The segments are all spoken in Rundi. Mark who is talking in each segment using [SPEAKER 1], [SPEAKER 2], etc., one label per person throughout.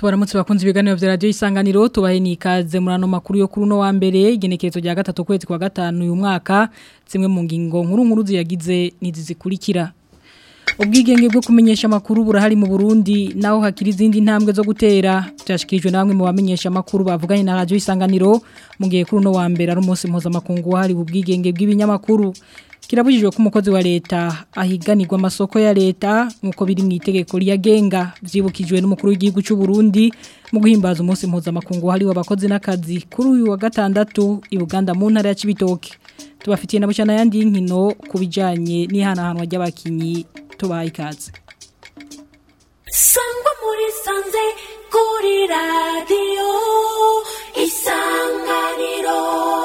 [SPEAKER 1] tubaramutse bakunze ibiganiro vya radio isanganiro tubahe nikaze murano makuru yo kuri no wa mbere igenekerezo rya gatatu kwezi kwa gatanu uyu mwaka zimwe mu ngingo nkuru nkuru ziyagize nizizikurikira ubwigenge bwo kumenyesha makuru burahari mu Burundi naho hakiri izindi ntambwe zo gutera byashikirijwe namwe mu bamenyesha makuru bavuganye na radio isanganiro mu gihe kuri no wa mbere ari umunsi mpuzamakungu wahari ubwigenge bw'ibinyamakuru kirabujijwe ko umukozi wa leta ahiganirwa amasoko ya leta nkuko biri mu itegeko riyagenga vyibukijwe n'umukuru w'igihugu cy'u Burundi mu guhimbaza umunsi mpuzamakungu wahari w'abakozi n'akazi kuri uyu wa gatandatu i Buganda mu ntara ya Cibitoke tubafitiye na bucana yandi y'inkino kubijanye n'ihanahanwa ry'abakinyi tubaye ikaze
[SPEAKER 2] sangwa muri sanze kuri radiyo isanganiro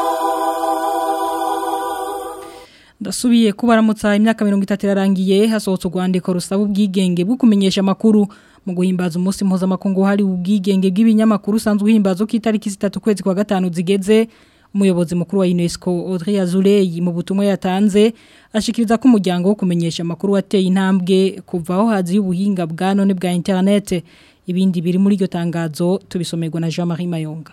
[SPEAKER 1] ndasubiye kubaramutsa imyaka mirongo itatu irarangiye hasohotse urwandiko rusaba ubwigenge bwo kumenyesha amakuru mu guhimbaza umunsi mpuzamakungu hari ubwigenge bw'ibinyamakuru usanzwe uhimbaza uko itariki zitatu kwezi kwa gatanu zigeze umuyobozi mukuru wa UNESCO Audrey Azoulay mu butumwa yatanze ashikiriza ko umuryango wo kumenyesha amakuru wateye intambwe kuva aho hazi ubuhinga bwa none bwa internet ibindi biri muri iryo tangazo tubisomerwa na Jean-Marie Mayonga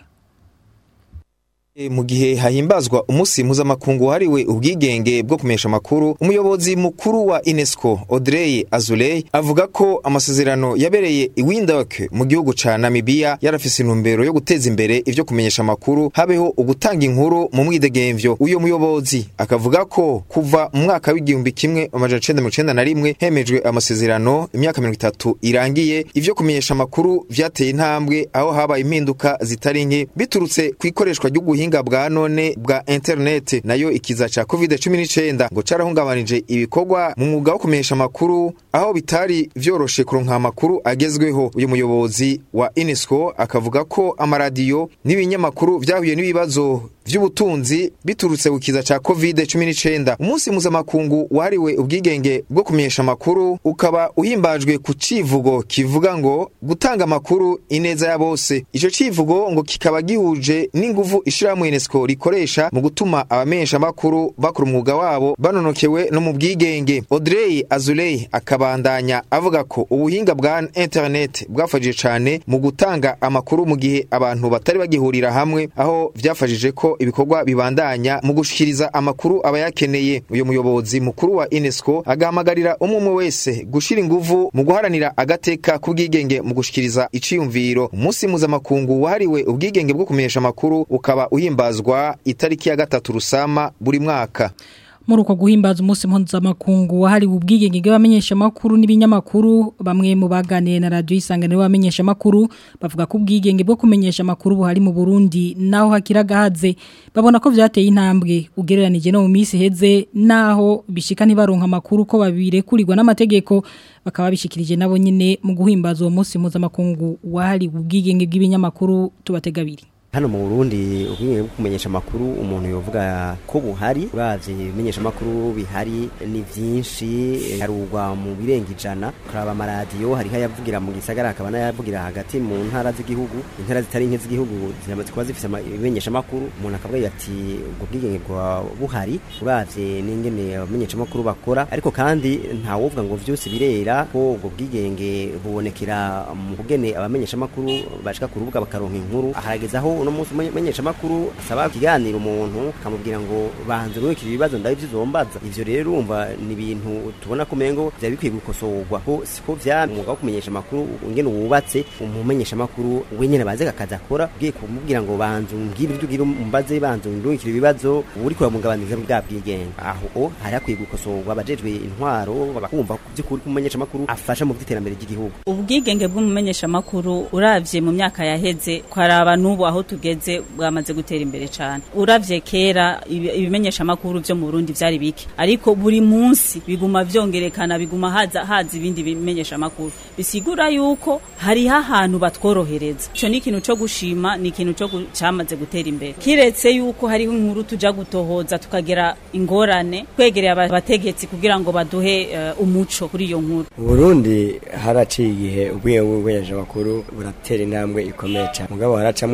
[SPEAKER 3] mu gihe hahimbazwa umunsi mpuzamakungu wahariwe ubwigenge bwo kumesha amakuru umuyobozi mukuru wa UNESCO Audrey Azoulay avuga ko amasezerano yabereye i Windhoek mu gihugu ca Namibia yarafise intumbero yo guteza imbere ivyo kumenyesha amakuru habeho ugutanga inkuru mu mwidegemvyo uyo muyobozi akavuga ko kuva mu mwaka w'igihumbi kimwe amajana icenda mirongo icenda na rimwe hemejwe amasezerano imyaka mirongo itatu irangiye ivyo kumenyesha amakuru vyateye intambwe aho habaye impinduka zitari nke biturutse kw'ikoreshwa ry'uguhinga ubuhinga bwa none bwa internet nayo ikiza ca covid-19 ngo carahungabanije ibikorwa mu mwuga wo kumenyesha amakuru aho bitari vyoroshe kuronka amakuru agezweho uyu muyobozi wa UNESCO akavuga ko amaradiyo n'ibinyamakuru vyahuye n'ibibazo vy'ubutunzi biturutse gukiza ca covid-19 umunsi mpuzamakungu wahariwe ubwigenge bwo kumenyesha amakuru ukaba uhimbajwe ku civugo kivuga ngo gutanga amakuru ineza ya bose ico civugo ngo kikaba gihuje n'inguvu ishirahamwe UNESCO rikoresha mu gutuma abamenyesha amakuru bakora umwuga wabo banonokewe no mu bwigenge Audrey Azoulay akabandanya avuga ko ubuhinga bwa internet bwafashije cane mu gutanga amakuru mu gihe abantu batari bagihurira hamwe aho vyafashije ko ibikorwa bibandanya mu gushikiriza amakuru abayakeneye uyu muyobozi mukuru wa UNESCO agahamagarira umwe wese gushira inguvu mu guharanira agateka k'ubwigenge mu gushikiriza iciyumviro umunsi mpuzamakungu wahariwe ubwigenge bwo kumenyesha amakuru ukaba uhimbazwa itariki ya gatatu rusama buri mwaka
[SPEAKER 1] muri uko guhimbaza umunsi mpuzamakungu wahari ubwigenge bw'abamenyesha makuru n'ibinyamakuru bamwe mu baganiye na radio isanganiro bamenyesha makuru bavuga ko ubwigenge bwo kumenyesha makuru buhari mu Burundi naho hakiragahaze babona ko vyateye intambwe ugereranije no mu minsi heze naho bishika ntibaronka makuru ko babirekurirwa n'amategeko bakaba bishikirije nabo nyine mu guhimbaza uwo munsi mpuzamakungu wahari ubwigenge bw'ibinyamakuru tubategabiri
[SPEAKER 4] hano mu Burundi ubwenge bwo kumenyesha makuru umuntu yovuga ko buhari uravye ibimenyesha makuru bihari ni vyinshi harugwa mu birenga ijana kuraba amaradiyo hariho ayavugira mu gisagara hakaba n'ayavugira hagati mu ntara z'igihugu intara zitari nke z'igihugu ziramaze kuba zifise ibimenyesha makuru umuntu akavuga ati ubwo bwigenge bwa buhari uravye n'ingene abamenyesha makuru bakora ariko kandi nta wovuga ngo vyose birera ko ubwo bwigenge bubonekera mu kugene abamenyesha makuru bashika ku rubuga bakaronka inkuru harageze aho uno munsi menyesha makuru asaba kiganira umuntu akamubwira ngo banze urwekira ibibazo ndabyo uzombaza ivyo rero urumva ni ibintu tubona ko mengo vya bikwiye gukosorwa ko siko vya umwuga wo kumenyesha makuru ngene wubatse umumenyesha makuru wenyene baze kakaza akora ugiye kumubwira ngo banze umbwire ibyo ugira umbaze banze urwekira ibibazo uri kuramugabaniza bwa bwigenge aho o hari akwiye gukosorwa abajejwe intwaro bakumva by'ukuri kumenyesha makuru afasha mu by'iterambere ry'igihugu
[SPEAKER 5] ubwigenge bw'umumenyesha makuru uravye mu myaka yaheze kwaraba n'ubu aho tugeze bwamaze gutera imbere cyane uravye kera ibimenyesha makuru byo mu Burundi vyari bike ariko buri munsi biguma vyongerekana biguma haza haza ibindi bimenyesha makuru bisigura yuko hari ahantu batworohereza ico ni ikintu cyo gushima ni ikintu cyo cyamaze gutera imbere kiretse yuko hariho inkuru tuja gutohoza tukagera ingorane kwegereye abategetsi kugira ngo baduhe uh, umuco kuri iyo nkuru
[SPEAKER 6] Burundi haraciye igihe ubwiye bw'ubumenyesha makuru buratera intambwe ikomeye cyane mugabo haracamwe ibihe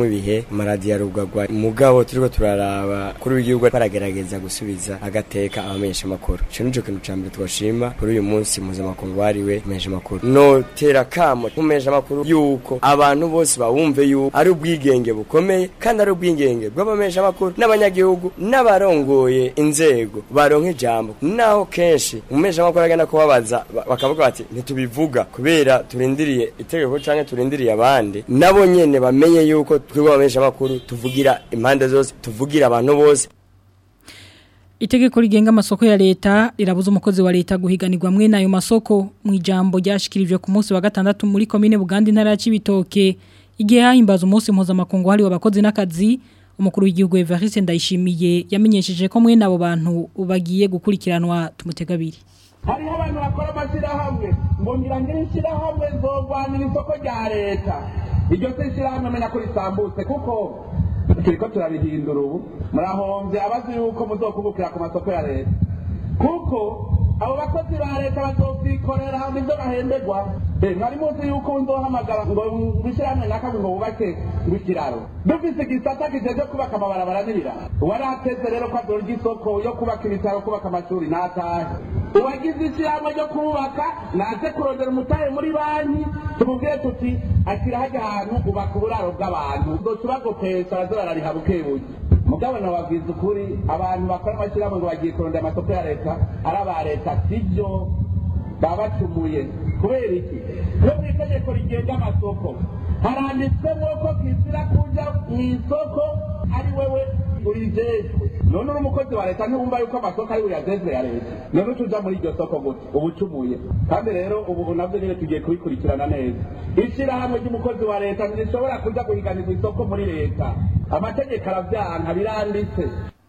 [SPEAKER 6] amaradiyo arugagwa mugabo turiko turaraba kuri w'igihugu baragerageza gusubiza agateka abamenyesha amakuru ico nico kintu ca mbere twoshima kuri uyu munsi mpuzamakungu wariwe kumenyesha amakuru notera kamo kumenyesha amakuru yuko abantu bose bawumve yuko ari ubwigenge bukomeye kandi ari ubwigenge bw'abamenyesha amakuru n'abanyagihugu n'abarongoye inzego baronka ijambo naho kenshi umumenyesha amakuru agenda kubabaza ba- bakavuga bati ntitubivuga kubera turindiriye itegeko canke turindiriye abandi nabo nyene bamenye yuko twebwe abamenyesha amakuru tuvugira impande zose tuvugira abantu bose
[SPEAKER 1] Itegeko rigenga amasoko ya leta rirabuza umukozi wa leta guhiganirwa mwe nayo masoko mu ijambo ryashikirijwe ku munsi wa gatandatu muri komine Buganda intara ya Cibitoke igihe hahimbaza umunsi mpuzamakungu hari abakozi n'akazi umukuru w'igihugu Evariste Ndayishimiye yamenyesheje ko mwe nabo bantu bagiye gukurikiranwa tumutegabiri
[SPEAKER 7] hariho abantu bakora amashyirahamwe ngo ngira ngire ishyirahamwe zogwanira isoko rya leta iryo si ishyirahamwe menya ko risambutse kuko turiko turabihindura ubu murahombye abazi yuko muzokubukira ku masoko ya leta kuko abo bakozi ba leta bazovyikorera nivyo bahemberwa Eh, mwari muzi yuko nzohamagara ngo ngwishyirahamwe nakawe ngo wubake ngwikiraro dufise igisata kijeje kubaka amabarabara n'ibiraro warateze rero ko adora isoko yo kubaka ibitaro kubaka amashuri natahe uwagize ishyirahamwe ryo kubaka naze kurondera umutahe muri banki tumubwire tuti ashyira hajya ahantu ubaka uburaro bw'abantu uzoca ubagopesha baze barariha bukebuke mugabo nababwiza ukuri abantu bakora amashyirahamwe ngo bagiye kurondera amasoko ya leta ari aba leta sibyo baba bacumuye kubera iki no mu itegeko rigenga amasoko haranditsemo ko kizira kuja mu isoko ari wewe urijejwe none uri umukozi wa leta ntiwumva yuko amasoko ari uyajejwe ya leta none utuja muri iryo soko gute uba ucumuye kandi rero ubu navyo nyene tugiye kubikurikirana neza ishirahamwe ry'umukozi wa leta ntirishobora kuja guhiganirwa isoko muri leta amategeko aravyanka biranditse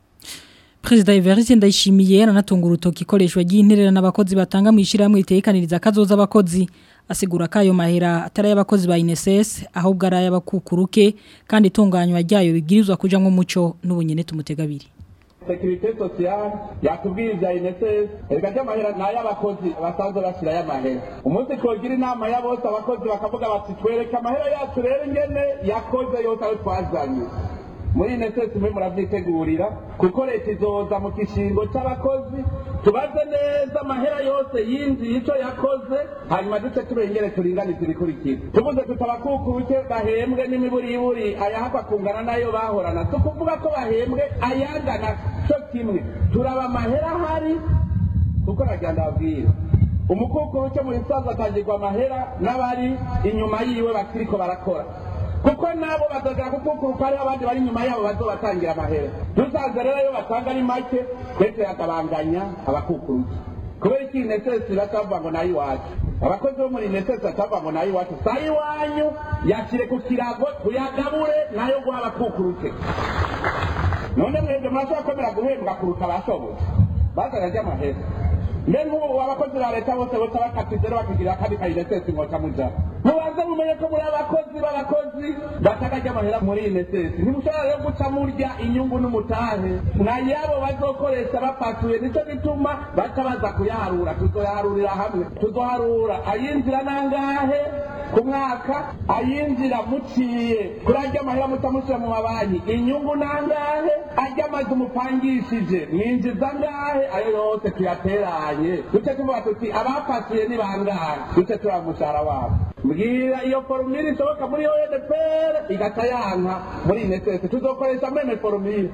[SPEAKER 1] Perezida Evariste Ndayishimiye yaranatunga urutoki ikoreshwa ry'interera n'abakozi batanga mu ishyirahamwe ritekaniriza akazoza abakozi asigura ko ayo mahera atari ay'abakozi ba INSS ahubwo ari ay'abakukuruke kandi itunganywa ryayo rigirizwa kuja nk'umuco n'ubunyene tumutegabiri
[SPEAKER 7] sekirite sosiyale yatubwiye ibya inesesi erega ry'amahera ni ay'abakozi basanzwe bashyirayo amahera umunsi twogira inama ya bose abakozi bakavuga bati twereke amahera yacu rero ingene yakoze yose ayo twazanye muri inesesi mwe muravyitegurira kuko leta izoza mu kishingo c'abakozi tubaze neza amahera yose yinjiye ico yakoze hanyuma duce turengere turinganize ibikurikira tuvuze tutabakukuke bahembwe n'imiburiburi ayahakwa kungana nayo bahorana si ukuvuga ko bahembwe ayangana co kimwe turaba amahera ahari kuko nagira ndababwira umukukuru cyo mu bisaza atangirwa amahera n'abari inyuma yiwe bakiriko barakora kuko nabo bazagera kukukuruka hariho abandi bari inyuma yabo bazobatangira amahera dusanze rero iyo batanga ari make twese yakabanganya abakukuruki kubera iki inesesi batavuga ngo nayo iwacu abakozi bo muri inesesi batavuga ngo nayo iwacu saa iwanyu yashyire ku kirago tuyagabure nayo guha abakukuruke none mwebwe murashobora kwemera guhembwa kuruta abashoboye bazana ry'amahera mbe nk'ubu abakozi ba leta bose bose bakatize rero bakigira akandi kayinesesi ngoca muja mubanze mumenye ko muri abakozi b'abakozi bataka ry'amahera muri inesesi ntimushobora rero guca murya inyungu n'umutahe nayabo bazokoresha bapasuye nico gituma baca baza kuyaharura tuzoyaharurira hamwe tuzoharura ayinjira nangahe ku mwaka ayinjira muciye kuri arya amahera muca mushyira mu mabanki inyungu nangahe arya amazu mupangishije mwinjiza angahe ayo yose tuyateranye duce tuvuga tuti abapasuye ni bangahe duce turaba umushahara wabo mbwira iyo forumire ishoboka muri ONPR igata yanka muri inesesi tuzokoresha meme forumire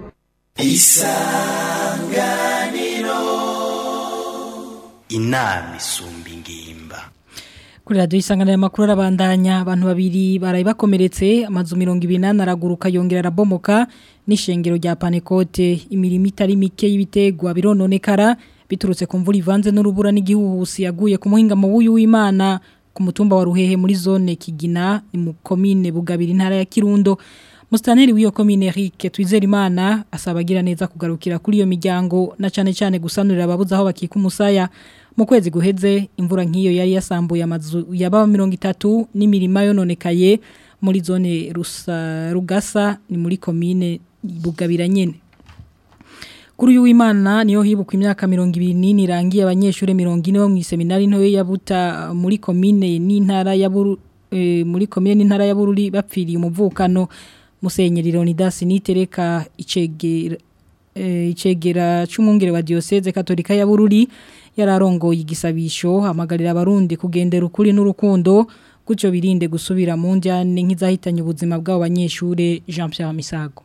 [SPEAKER 8] inama isumba ingimba
[SPEAKER 1] Kuri radio isangana ya makuru arabandanya abantu babiri baraye bakomeretse amazu 28 araguruka yongera arabomoka n'ishengero rya Panekote imirimo itari mike y'ibitegwa birononekara biturutse ku mvura ivanze n'urubura n'igihuhusi yaguye ku muhinga mu wuyu w'Imana ku mutumba wa Ruhehe muri zone Kigina ni mu commune Bugabira intara ya Kirundo Mustaneri w'iyo commune Eric Twizerimana asaba agira neza kugarukira kuri iyo miryango na cane cane gusanurira ababuza aho bakika umusaya mu kwezi guheze imvura nk'iyo yari yasambuye amazu yaba 30 n'imirima yononekaye muri zone rusa rugasa ni muri commune Bugabira nyene Kuri uyu w'Imana niyo hibukwa imyaka 20 irangiye abanyeshure 40 bo mu seminari ntoyo ya Buta muri commune n'intara ya Buru e, muri commune n'intara ya Bururi bapfiriye umuvukano Musenyeri Leonidas Nitereka icegera eh, icegera c'umwungere wa diocese katolika ya Bururi yararongoye igisabisho hamagarira abarundi kugendera ukuri n'urukundo gutyo birinde gusubira mu njyane nk'izahitanye ubuzima bw'abo banyeshure Jean Pierre Misago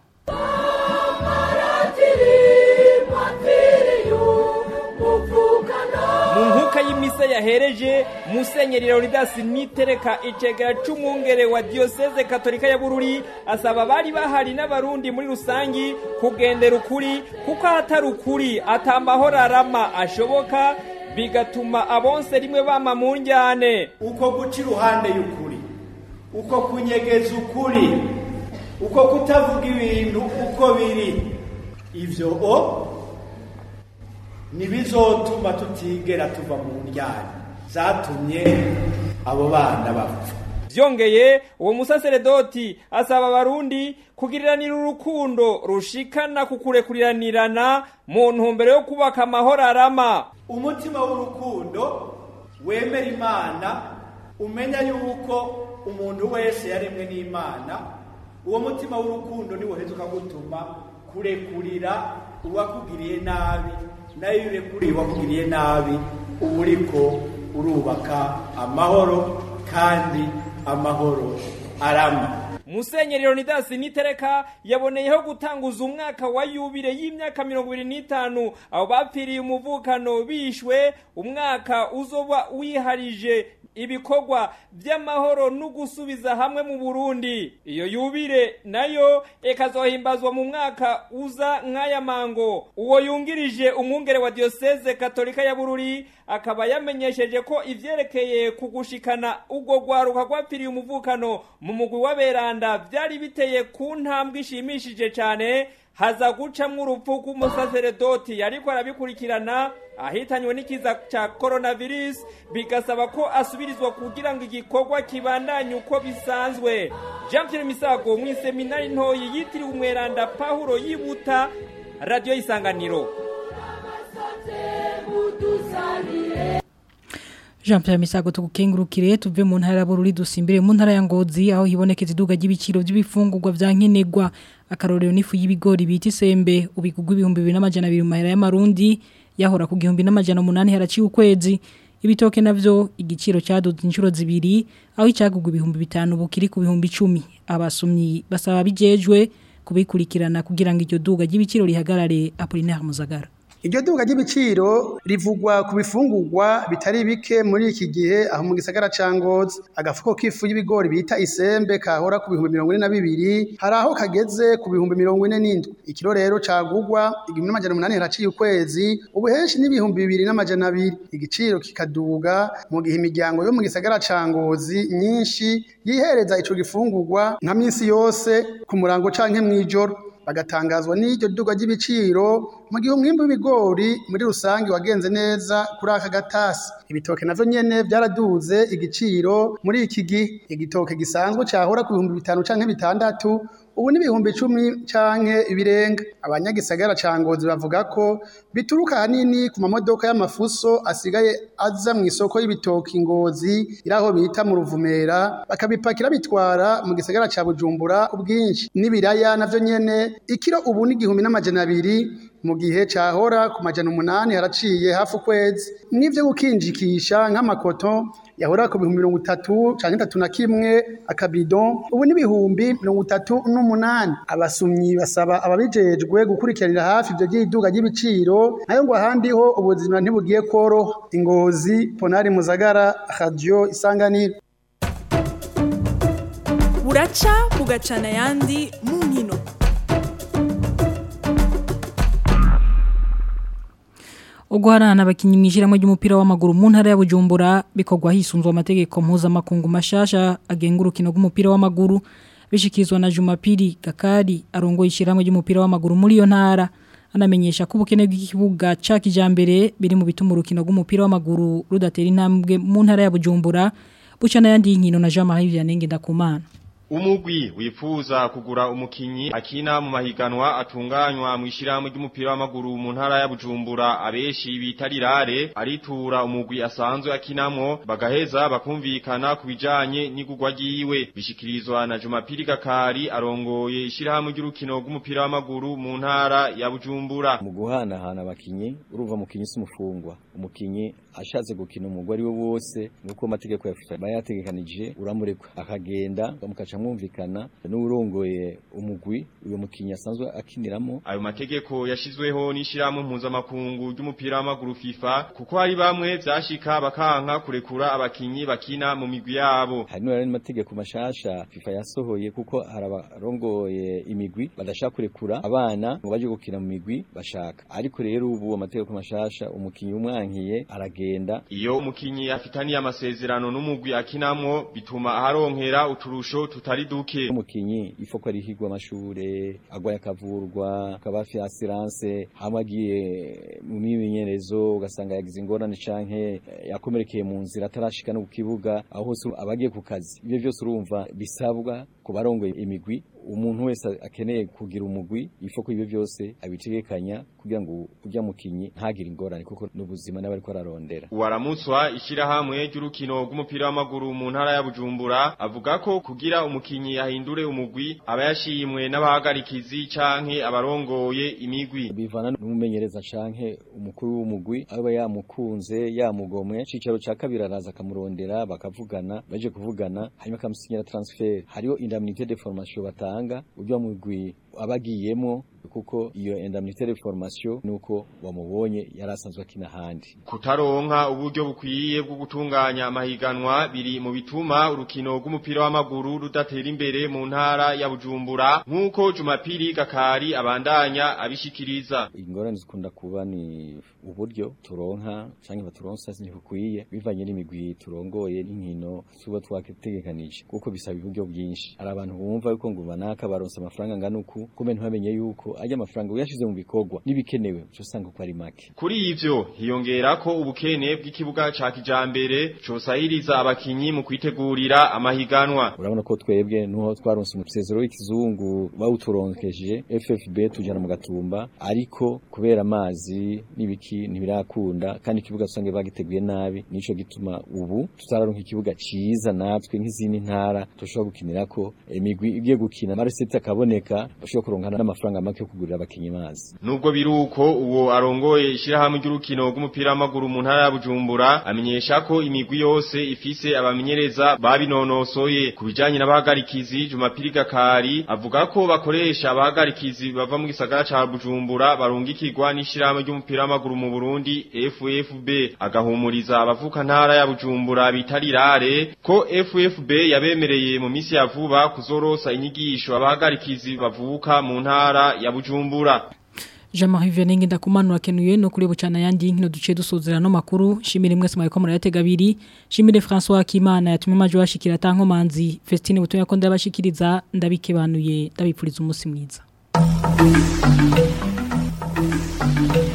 [SPEAKER 9] mu nkuka y'imisa yahereje musenyeri leonidas nitereka icegera c'umwungere wa diyoseze katolika ya bururi asaba abari bahari n'abarundi muri rusangi kugendera ukuri kuko ahatari ukuri atamahoro arama ashoboka bigatuma abonse rimwe bama mu njyane
[SPEAKER 10] uko guca iruhande y'ukuri uko kunyegeza ukuri uko kutavuga ibintu uko biri ivyo o ntibizotuma tutigera tuva mu njyana zatumye abo bana bapfa
[SPEAKER 9] vyongeye uwo musaseredoti asaba abarundi kugiriranira urukundo rushikana ku kurekuriranirana mu ntumbero yo kubaka amahoro arama
[SPEAKER 10] umutima w'urukundo wemera imana umenya yuko umuntu wese yaremwe n'imana uwo mutima w'urukundo niwo uheza ukagutuma kurekurira uwakugiriye nabi nayo iyo urekuriye uwakugiriye nabi uba uriko urubaka amahoro kandi amahoro arama
[SPEAKER 9] musenyeri leonidas nitereka yaboneyeho gutanguza umwaka wa yubire y'imyaka mirongo ibiri n'itanu abo bapfiriye umuvukano bishwe umwaka uzoba wiharije ibikorwa by'amahoro no gusubiza hamwe mu Burundi iyo yubire nayo ikazohimbazwa mu mwaka uza nk'aya mango uwo yungirije umwungere wa diocese katolika ya Bururi akaba yamenyesheje ko ivyerekeye kugushikana ubwo gwaruka gwapfiriye umuvukano mu mugwi w'aberanda vyari biteye ku ntambwe ishimishije cyane haza gucamwo urupfu rw'umusaseredoti yariko arabikurikirana ahitanywe n'ikiza ca coronavirus bigasaba ko asubirizwa kugira ngo igikorwa kibandanye uko bisanzwe jean pierre misago mu iseminari ntoyi yitiriwe umweranda pawulo yibuta radiyo y'isanganiro
[SPEAKER 1] Jean Pierre Misago tukengurukire tuve mu ntara ya Bururi dusimbire mu ntara ya Ngozi aho hibonekeza iduga ry'ibiciro by'ibifungurwa vya nkenerwa akarorero n'ifu y'ibigori bita isembe ubigugwa ibihumbi bibiri n'amajana abiri mu mahera y'amarundi yahora ku gihumbi n'amajana umunani haraciye ukwezi ibitoke navyo igiciro cyaduze inshuro zibiri aho icyagugwa ibihumbi bitanu bukiri ku bihumbi icumi abasumyi basaba bijejwe kubikurikirana kugira ngo iryo duga ry'ibiciro rihagarare Apollinaire Muzagara
[SPEAKER 11] Iryo duka ry'ibiciro rivugwa ku bifungurwa bitari bike muri iki gihe aho mu gisagara ca Ngozi agafuko k'ifu y'ibigori bita isembe kahora ku bihumbi mirongo ine na bibiri hari aho kageze ku bihumbi mirongo ine n'indwi ikiro rero cagugwa igihumbi n'amajana umunani haraciye ukwezi ubu henshi n'ibihumbi bibiri n'amajana abiri igiciro kikaduga mu gihe imiryango yo mu gisagara ca Ngozi nyinshi yihereza ico gifungurwa nka minsi yose ku murango canke mw'ijoro bagatangazwa n'iryo duga ry'ibiciro mu gihe umwimbu w'ibigori muri rusange wagenze neza kuri aka gatasi ibitoke navyo nyene byaraduze igiciro muri iki gihe igitoke gisanzwe cahora ku bihumbi bitanu canke bitandatu ubu ni ibihumbi icumi canke ibirenga abanyagisagara ca ngozi bavuga ko bituruka hanini ku mamodoka y'amafuso asigaye aza mu isoko y'ibitoki ngozi iraho bita mu ruvumera bakabipakira bitwara mu gisagara ca bujumbura ku bwinshi n'ibiraya navyo nyene ikiro ubu ni igihumbi n'amajana abiri mu gihe cahora ku majana umunani haraciye hafi ukwezi n'ivyo gukinjikisha nk'amakoto yahora ku bihumbi mirongo itatu canke itatu na kimwe akabidon ubu n'ibihumbi mirongo itatu n'umunani abasumyi basaba ababijejwe gukurikiranira hafi ivyo vy'iduga ry'ibiciro nayo ngo ahandi ho ubuzima ntibugiye koroha ingozi ponari muzagara radio isanganiro
[SPEAKER 12] buraca bugacana ayandi mu nkino
[SPEAKER 1] uguharana abakinyi mwishiramo ry'umupira w'amaguru mu ntara ya Bujumbura bikorwa hisunzwe amategeko mpuzamakungu mashasha agenga urukino rw'umupira w'amaguru bishikizwa na Jumapili Gakari arongoye ishiramo ry'umupira w'amaguru muri iyo ntara anamenyesha ko ubukene bw'ikibuga ca kijambere biri mu bituma urukino rw'umupira w'amaguru rudatera intambwe mu ntara ya Bujumbura buca n'ayandi nkino na Jean Marie Vianney Ndakumana
[SPEAKER 13] umugwi wifuza kugura umukinyi akina mu mahiganwa atunganywa mu ishyirahamwe ry'umupira w'amaguru mu ntara ya Bujumbura abeshi bita rirare aritura umugwi asanzwe akinamwo bagaheza bakumvikana ku bijanye n'igurwa ryiwe bishikirizwa na Jumapili Gakari arongoye ishyirahamwe ry'urukino rw'umupira w'amaguru mu ntara ya Bujumbura
[SPEAKER 14] mu guhanahana abakinyi uruva mukinyi si umufungwa umukinyi ashatse gukina umugwi ari we wose nuko amategeko ya FIFA bayategekanije uramurekwa akagenda bamukaca mwumvikana n'urongoye umugwi uyo mukinyi asanzwe akiniramo
[SPEAKER 13] ayo mategeko yashizweho n'ishyirahamwe mpuzamakungu ry'umupira w'amaguru FIFA kuko hari bamwe vyashika bakanka kurekura abakinyi bakina mu migwi yabo
[SPEAKER 14] hari n'ayandi mategeko mashasha FIFA yasohoye kuko hari abarongoye imigwi badashaka kurekura abana ngo baje gukina mu migwi bashaka ariko rero ubu amategeko mashasha umukinyi umwankiye aragenda
[SPEAKER 13] iyo umukinyi afitaniye amasezerano n'umugwi akinamwo bituma aharonkera uturusho tutari duke
[SPEAKER 14] umukinyi ifo ko arihigwa amashure agwaye akavurwa akaba afi assurance hamwe agiye mu mimenyerezo ugasanga yagize ingorane canke yakomerekeye mu nzira atarashika no ku kibuga aho hose abagiye ku kazi ibyo byose urumva bisabwa ku barongoye imigwi umuntu wese akeneye kugira umugwi ifo ko ibyo byose abitegekanya kugira ngo ujya mukinyi ntagire ingorane kuko n'ubuzima n'abari ko ararondera
[SPEAKER 13] waramutswa ishyirahamwe ry'urukino rw'umupira w'amaguru mu ntara ya Bujumbura avuga ko kugira umukinyi ahindure umugwi aba yashimwe n'abahagarikizi canke abarongoye imigwi
[SPEAKER 14] bivana n'umumenyereza canke umukuru w'umugwi aba yamukunze yamugomwe cicaro ca kabiri araza akamurondera bakavugana baje kuvugana hanyuma akamusinyira transfer hariho indemnité de formation batanga batanga ujya mugwi abagiyemo kuko iyo indemnité de formation nuko wamubonye yarasanzwe akina handi
[SPEAKER 13] kutaronka uburyo bukwiye bwo gutunganya amahiganwa biri mu bituma urukino rw'umupira w'amaguru rudatera imbere mu ntara ya Bujumbura nkuko Jumapili Gakari abandanya abishikiriza
[SPEAKER 14] ingorane zikunda kuba ni uburyo turonka canke baturonsa ntibukwiye bivanye n'imigwi turongoye n'inkino tuba twategekanije kuko bisaba uburyo bwinshi hari abantu bumva yuko ngo banaka baronsa amafaranga ngana uku kumbe ntibamenye yuko ajya amafaranga uyashize mu bikorwa n'ibikenewe cyo usanga ko ari make
[SPEAKER 13] kuri ivyo hiyongera ko ubukene bw'ikibuga ca kijambere cosahiriza abakinyi mu kwitegurira amahiganwa
[SPEAKER 14] urabona ko twebwe nuho twaronse umusezero w'ikizungu bawuturonkeje FFB tujana mu gatumba ariko kubera amazi n'ibiki ntibirakunda kandi ikibuga usange bagiteguye nabi nico gituma ubu tutararonka ikibuga ciza natwe nk'izindi ntara tushobora gukinirako imigwi igiye gukina marisete akaboneka bashobora kuronka n'amafaranga make yo kugurira abakinyi mazi
[SPEAKER 13] nubwo biruko uwo arongoye ishirahamwe ry'urukino rw'umupira w'amaguru mu ntara ya Bujumbura amenyesha ko imigwi yose ifise abamenyereza babinonosoye kubijanye n'abahagarikizi Jumapili Gakari avuga ko bakoresha abahagarikizi bava mu gisagara ca Bujumbura barungikirwa n'ishirahamwe ry'umupira w'amaguru mu Burundi FFB agahumuriza abavuka ntara ya Bujumbura bitarirare ko FFB yabemereye mu misi ya vuba kuzorosa inyigisho abahagarikizi bavuka mu ntara ya Bujumbura
[SPEAKER 1] Jean-Marie Venenge ndakumanura kenuye no kuri bucana yandi nkino duce dusozera no makuru shimire mwese mwari ko murayatega abiri shimire François Kimana yatumye maje washikira tankomanzi Festine butoya ko ndabashikiriza ndabikebanuye ndabipfuriza umunsi mwiza